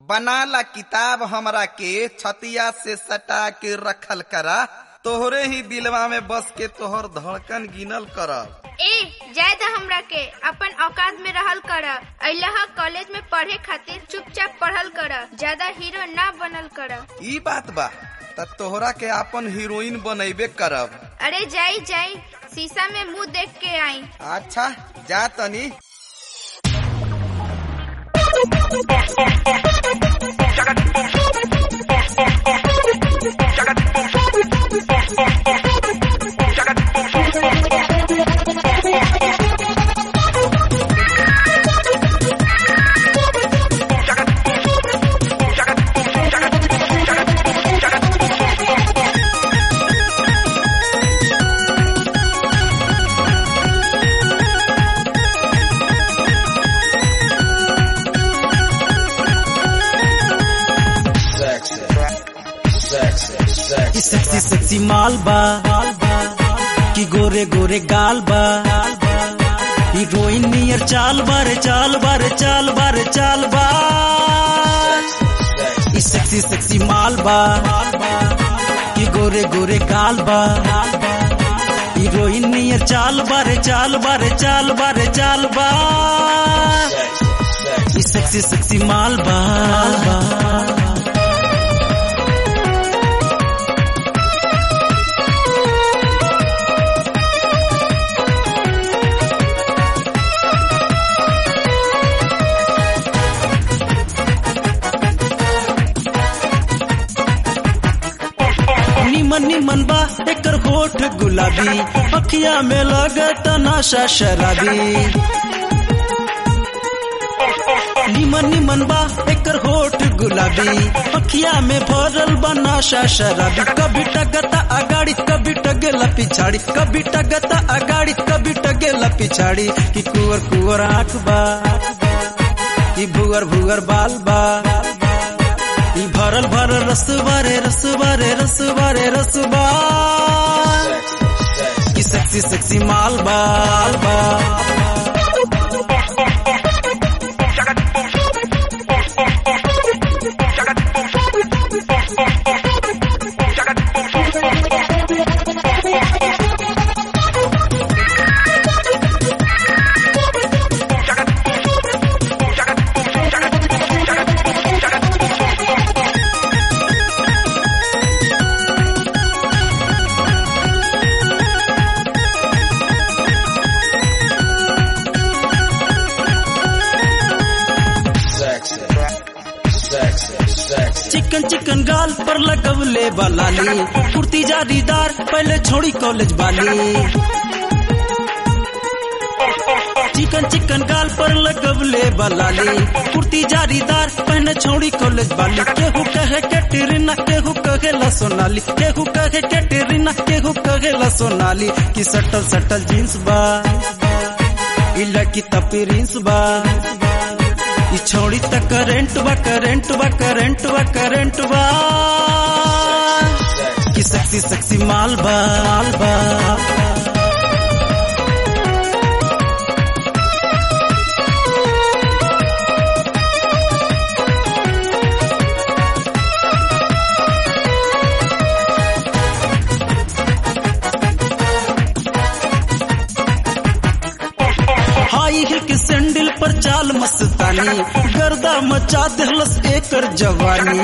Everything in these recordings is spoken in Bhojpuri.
बनाला किताब हमरा के छतिया से सटा के रखल करा तोहरे ही दिलवा में बस के तोहर धड़कन गिनल करब ए जाय द हमरा के अपन औकात में रहल कर अइलह कॉलेज में पढ़े खातिर चुपचाप पढ़ल कर ज्यादा हीरो ना बनल कर ई बात बा त तोहरा के अपन हीरोइन बनैबे करब अरे जाई जाई शीशा में मुंह देख के आई अच्छा जा तनी sexy, sexy, sexy. ई सेक्सी सेक्सी माल बा कि गोरे गोरे गाल बा हीरोइन नियर चाल बारे चाल बारे चाल बारे चाल बा ई सेक्सी सेक्सी माल बा कि गोरे गोरे गाल बा हीरोइन नियर चाल बारे चाल बारे चाल बारे चाल बा ई सेक्सी सेक्सी माल बा निमन निमन बा एकर होठ गुलाबी अखिया में लगत नशा शराबी निमन निमन बा एकर होठ गुलाबी अखिया में भरल बा नशा शराबी कभी टगता अगाड़ी कभी टगेला पिछाड़ी कभी टगता अगाड़ी कभी टगेला पिछाड़ी कि कुवर कुवर आंख बा कि भुअर भुअर बाल बा ई भरल भरल रसवा रे रसवा रे रसवा रे रसवा की सेक्सी सेक्सी माल बाल बा Sexy, sexy, sexy. चिकन चिकन गाल पर लगवले बलाली कुर्ती जारीदार पहले छोड़ी कॉलेज वाली चिकन चिकन गाल पर लगवले बलाली कुर्ती जारीदार पहने छोड़ी कॉलेज वाली केहू कहे के टेरिना केहू कहे ला सोनाली केहू कहे के टेरिना केहू कहे ला सोनाली कि सटल सटल जींस बा ई लड़की तपी रिंस बा ई छोड़ी त करेंट बा करेंट बा करेंट बा करेंट बा की सेक्सी सेक्सी माल बा माल बा हाई हिल के सैंडल पर चाल मस्तानी गर्दा मचा देहलस एकर जवानी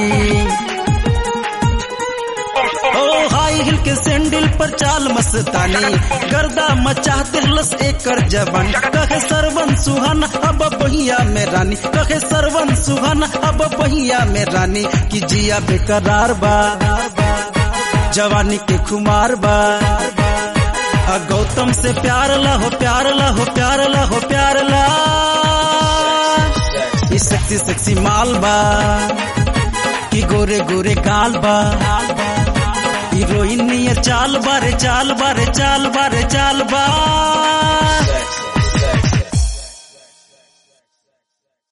ओ हाई हिल के सैंडल पर चाल मस्तानी गर्दा मचा देहलस एकर जवानी कहे सरवन सुहाना अब बहिया में रानी कहे सरवन सुहाना अब बहिया में रानी कि जिया बेकरार बा जवानी के खुमार बा आ गौतम से प्यार ला हो प्यार ला हो प्यार ला हो प्यार ला ई सेक्सी सेक्सी माल बा कि गोरे गोरे गाल बा हीरोइन नियर चाल बारे चाल बारे चाल बारे चाल बा